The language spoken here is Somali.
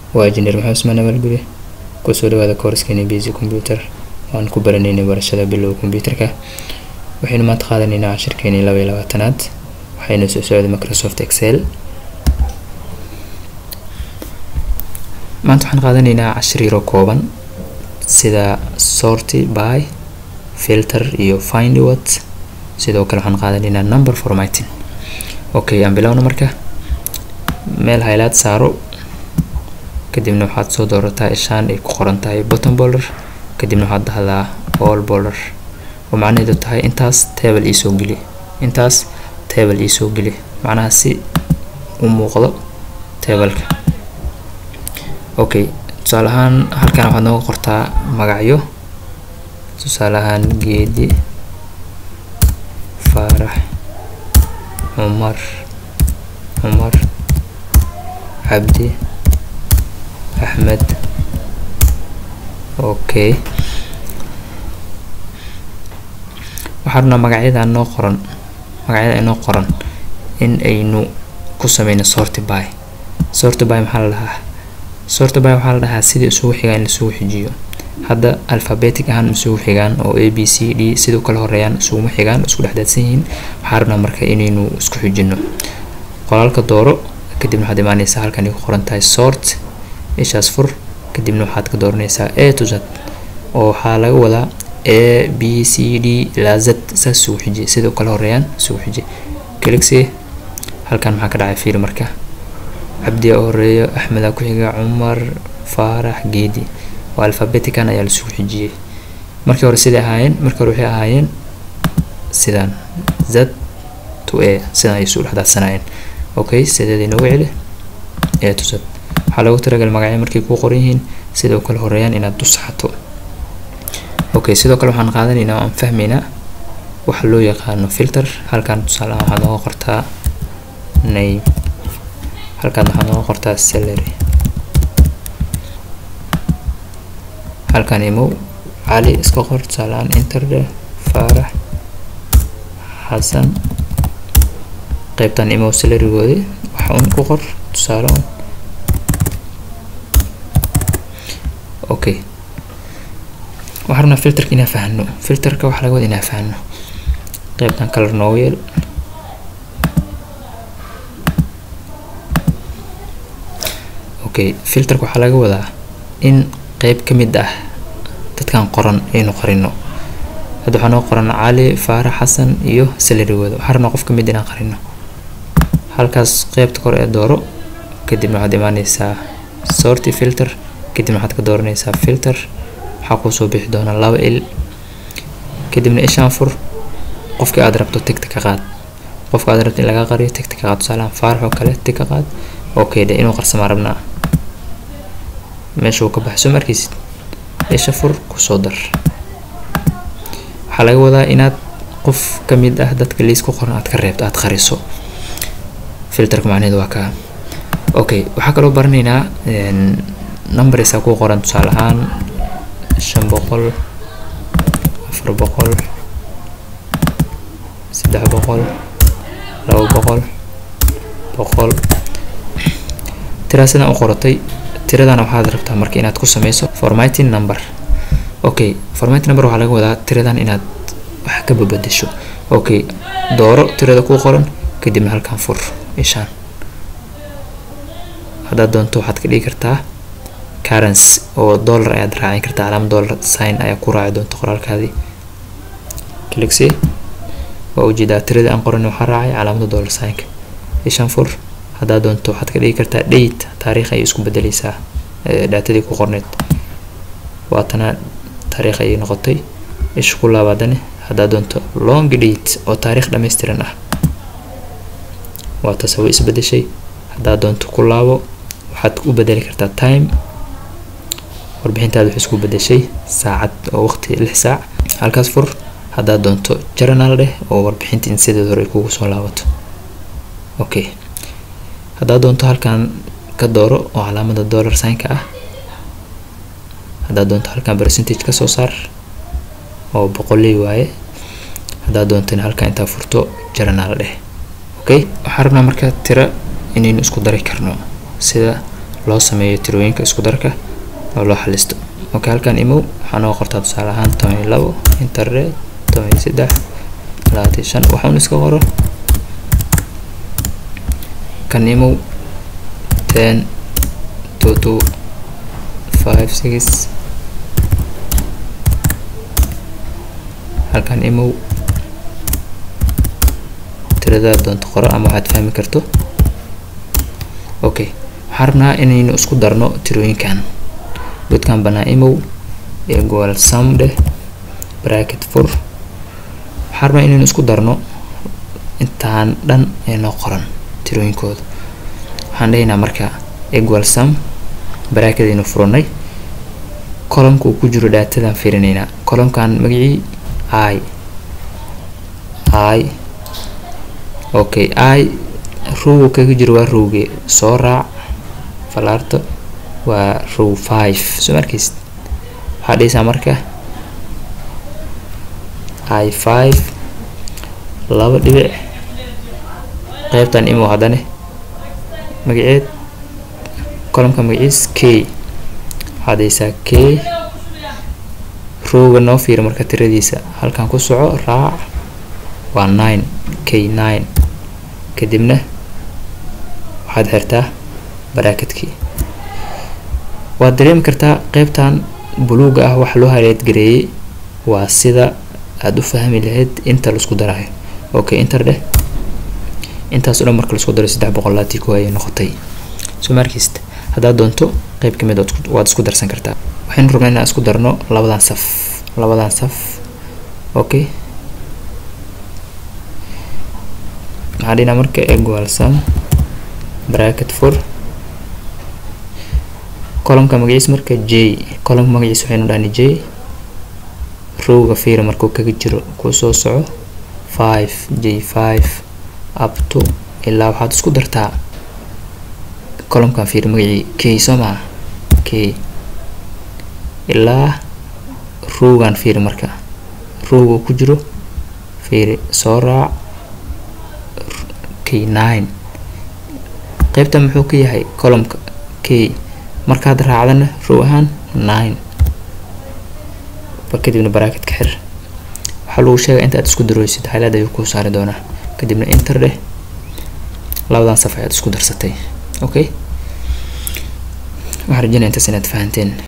waa injineer maxamed usmaan abaalguri kusoo dhawaada koorskeeni basic computer waan ku baranaynay barashada bilowga computerka waxaynu maanta qaadanaynaa cashirkeeni laba iyo labaatanaad waxayna soo socday microsoft excel maanta waxaan qaadanaynaa cashir yaro kooban sida sorty by filter iyo find what sidoo kale waxaan qaadanaynaa number formatting okay aan bilowna marka meel highlight saaro kadibna waxaad soo doorataa ishaan ay ku qoran tahay bottom border kadibna waxaad dhahdaa all border oo macnaheedu tahay intaas table iisoo geli intaas table iisoo geli macnaha si u muuqdo tableka okay tusaale ahaan halkan waxaad nooga qortaa magacyo tusaale ahaan geedi faarax cumar cumar cabdi axmed okay waxaa rabnaa magacyadan noo qoran magacyada inoo qoran in aynu ku sameyno sorty by sorty by maxaa la dhahaa sorty by waxaa la dhahaa sidii isugu xigaa in laisugu xijiyo hadda alphabetic ahaan isugu xigaan oo a b c d siduu kala horeeyaan isuguma xigaan isku dhexdaadsan yihiin waxaa rabnaa marka inaynu isku xijino qoraalka dooro kadibna waxaad imaaneysaa halkan ay ku qoran tahay sort ishaas fur kadibna waxaad ka dooraneysaa a to z oo waxaa laga wadaa a b c d ilaa z saas isugu xiji siduu kala horeeyaan isugu xiji clixi halkan maxaa ka dhacay fiil marka cabdi a horeeyo axmeda ku xiga cumar faarax geedi oo alphabetican ayaa laisugu xijiyey markii hore siday ahaayeen markii hore waxay ahaayeen sidaan z to a sidaan ay isu dhexdaadsanayeen okay sideed inoogu celi a to z waxaa loogu talagal magacyo markay kuu qoran yihiin sidoo kale horeeyaan inaad dusaxato okay sidoo kale waxaan qaadanaynaa oo aan fahmaynaa waxa loo yaqaano filter halkan tusaale ahaan waxaad nooga qortaa name halkan waxaad nooga qortaa salary halkan imow cali iska qor tusaale ahaan interde faarax xasan qaybtan imow salarygoodi waxa un ku qor tusaale un okay waxaa rabnaa filterka inaa fahno filterka waxaa laga wada inaa fahno qaybtan color noogu yeel okay filterka waxaa laga wadaa in qeyb ka mid ah dadkan qoran aynu qarino hadda waxaa noo qoran cali faarax xasan iyo salarigooda waxaa rabnaa qof ka mid inaan qarino halkaas qeybta kore ee dooro kadibna waxaad imaaneysaa sorty filter kadibna waxaad ka dooraneysaa filter waxaa kuusoo bixi doona laba il kadibna ishaan fur qofkii aad rabto tigta ka qaad qofka aad rabto in laga qariyo tigta ka qaad tusaalahan faarax oo kale tig ka qaad okay de inuu qarsamaa rabnaa meesha uu ka baxso markiisid isha fur kusoo dar waxaa laga wadaa inaad qof ka mid ah dadka liis ku qoran aad ka reebto aad qariso filterka macnaheedu waa kaa okay waxaa kaloo baranaynaa numbersaa ku qoran tusaale ahaan shan boqol afar boqol saddex boqol laba boqol boqol tiraa sidaan u qoratay tiradana waxaad rabtaa marka inaad ku sameyso formatting number okay formatting number waxaa laga wadaa tiradan inaad wax ka babadesho okay dooro tirada ku qoran kadibna halkan fur ishaan haddaad doonto waxaad ka dhigi kartaa currency oo dollar ayaad raacin kartaa calaamad dollar sign ayaa ku raaci doonta qoraalkaadii clixi waa ujeedaa tiradii aan qoran waxaa raacay calaamada dollar signka ishaan fur haddaad doonto waxaad ka dhigi kartaa date taariikh ayay isku bedeleysaa dhaatadii ku qorneyd waatana taariikh ayay noqotay isha ku laabaadane haddaad doonto long date oo taariikh dhammaystiran ah waa taas way isbedeshay haddaad doonto ku laabo waxaad u bedeli kartaa time warbixintaada waxay isku bedeshay saacad oo waqti lix saac halkaas fur haddaad doonto journal dheh oo warbixinta in sideed hore ay kugu soo laabato okay haddaad doonto halkan ka dooro oo calaamada dollar signka ah haddaad doonto halkan percentage kasoo saar oo boqoley waaye haddaad doontana halkan intaa furto journal dheh okay waxaan rabnaa marka tira inaynu isku dari karno sida loo sameeyo tirooyinka isku darka oo loo xalisto okay halkan imow waxaa noo qortaa tusaale ahaan toban iyo labo internet toban iyo saddex labaatan iyo shan waxaan iska qoro kan imow ten two two five six halkan imow tiradaa doonto qoro ama waxaad fahmi karto okay waxaan rabnaa inaynu isku darno tirooyinkan godkan banaa imow equal sum dheh bracket fur waxaan rabnaa inaynu isku darno intaan dhan ee noo qoran tirooyinkooda waxaan dhahaynaa marka equal sum bracketaynu furanay columka uu ku jiro dhaatadaan fiirinaynaa columkan magacii i i okay i rowga kaga jiro waa rowge soo raac falaarta waa row five soo markaysid waxaa dhahaysaa marka i five laba dhibic qeybtan imo haddane magaceed columka magaciis k waxaa dhahaysaa k rowga noo fiira marka tiradiisa halkan ku soco raac waa nine k nine kadibna waxaad xirtaa baraakedkii waad dareemi kartaa qeybtan buluuga ah waxa loo haleed gareeyey waa sida aada u fahmi lahayd inta laisku darayo okay inter dheh intaas o dhan marka laisku daray saddex boqol laatii ko ayay noqotay soo markiist haddaad doonto qeyb ka mid waad isku darsan kartaa waxaynu rabnaa inaan isku darno labadan saf labadan saf okay maxaa dhinaa marka equal sum bracket for columka magaciis marka j columka magaciis waxaynu dhahni j rowga fiira markuu kaga jiro kuu soo soco five j five up to ilaa waxaad isku dartaa columkan fiira magacii k soo maa k ilaa rowgan fiiri marka rowga ku jiro fiiri soo raac k nine qeybtan muxuu ka yahay columka k markaad raacdana row ahaan nine ba kadibna baraaketka xir waxaa lagu sheegaa inta aad isku darooysid highlight ayuu kuu saari doonaa kadibna inter dheh labadan saf ayaad isku darsatay okay waxaan rajeynaya intaas inaad fahanteen